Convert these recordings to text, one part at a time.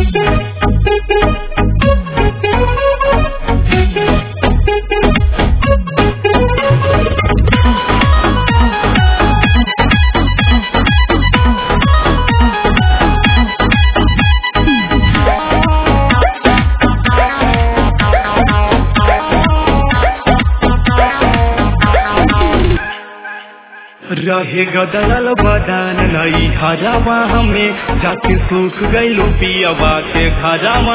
रहे गदरल बदान नई हजामा हमें जाके सूख गईलू पियावा के खजामा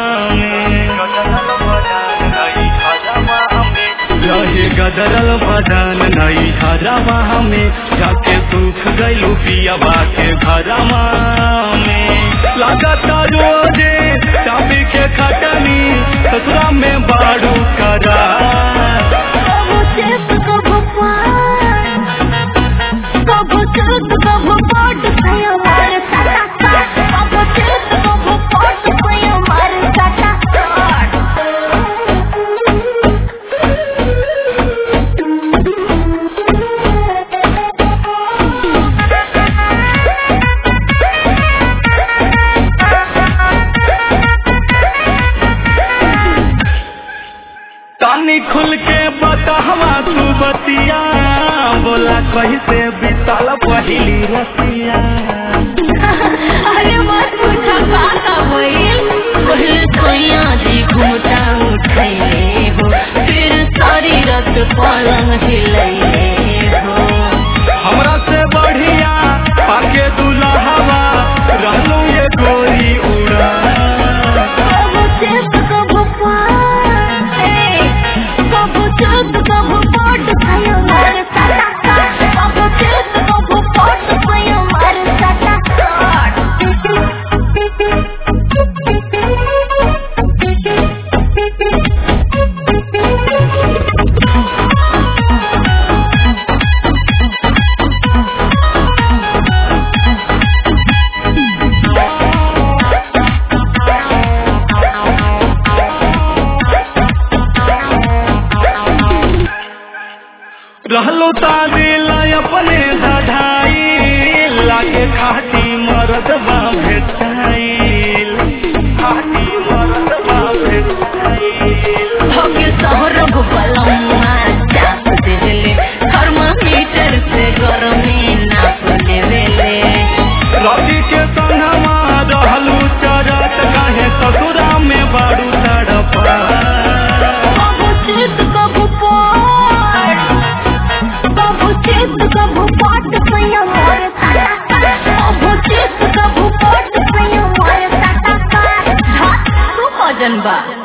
रहे गदरल बदान नई हजामा हमें जाके सूख गईलू पियावा के खजामा में लगाता रोजे चाबी के खटनी ससुरा में बाड़ू करा कबो चेत कबो पार कबो चेत कबो पाट सयो मार साटा साट कबो चेत कबो पाट सयो मार साटा तानी खुल के बतावा तू बतिया बोला कैसे बिताल पहिली रसिया अरे मत पूछा का का भइल पहले सोया जी घूमता उठैले हो फिर सारी रात पलंग हिलैले हो हमरा से बढ़िया पाके दुल्हवा रहलू ये गोरी उड़ा कबो चेत कबो पार ए, कबो चेत कबो पाट सयो मार साटा साट कबो चेत कबो पाट सयो मार साटा रहलो तादिल अपने धधाई लागे खाटी मरद बा भेटाइल खाटी मरद बा भेटाइल होके शहर बलम्मा चाप देवेले थर्मामीटर से गरमी नाप लेवेले रवि के संगमा रहलू चरत काहे ससुरा में बारू तड़पा कबो चित कबो पाट कबो चित कबो पाट सैया मोर साटा कबो चित कबो पाट सैया मोर साटा तू भजन बा